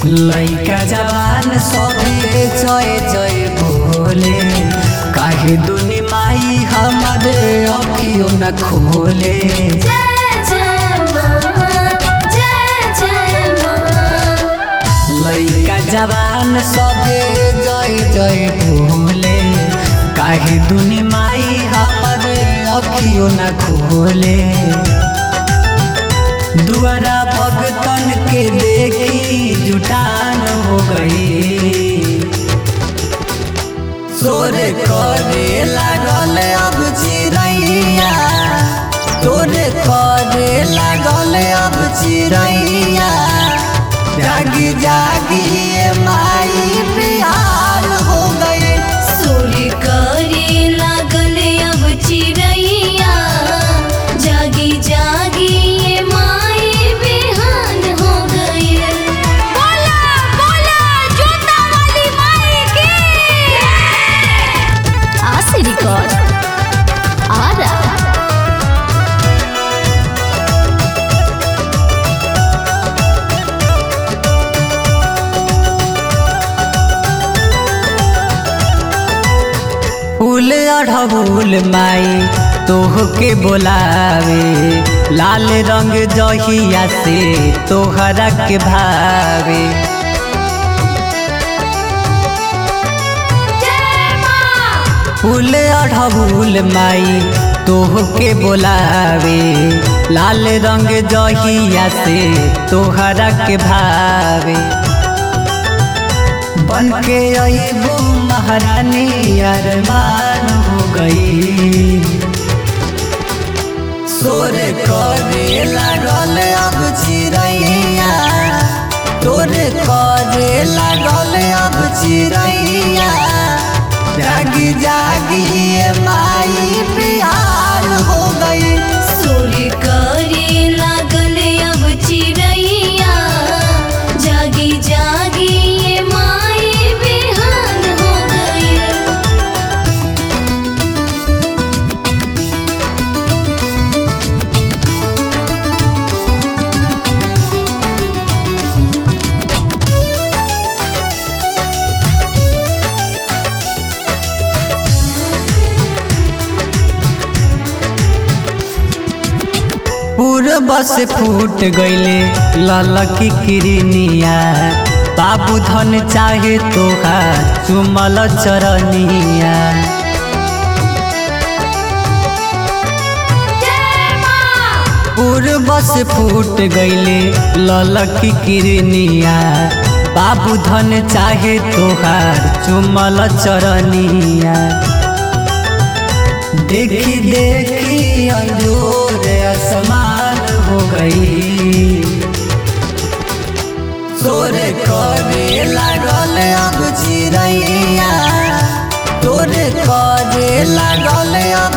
लैका जवान सबे जय जय बोले काहे दुनी माई हमारे अखियों न खोले जय जय माँ जय जय माँ लैका जवान सबे जय जय बोले काहे दुनी माई हमारे अखियों न खोले दुआरा भगतन के देखी जुटान हो गई सोरे करे लागल अब चिड़ैया तोरे करे लागल अब चिड़ैया जागी जागी ये माई बिहार हो गई सूर्य करे लागल अब चिड़ैया जागी जागी ये माई बिहान हो गई बोला बोला जोता वाली माई की आशी रिकॉर्ड आ रहा फूल अढ़बुल माई तोह के बोलावे लाल रंग जहिया से तोहरा के भावे जय माँ फूल अढ़बुल माई तोह के बोलावे लाल रंग जहिया से तोहरा के भावे बन के अबू महारानी अरमान हो गई सोरे करे लागल अब चिड़ैया तोरे करे लागल अब चिड़ैया जागी जागी ये माई बिहार हो गई सूर्य करे लागल अब चिड़ैया जागी जागी ये माई बिहान हो गई पूर्व से फूट गईले ललकी किरनिया बाबू धन चाहे तोहार चुमल चरनिया जय माँ पूर्व से फूट गईले ललकी किरनिया बाबू धन चाहे तोहार चुमल चरनिया देखी देखी अंजोर असमान हो गई तोरे करे लागल अब चिड़ैया तोरे करे लागल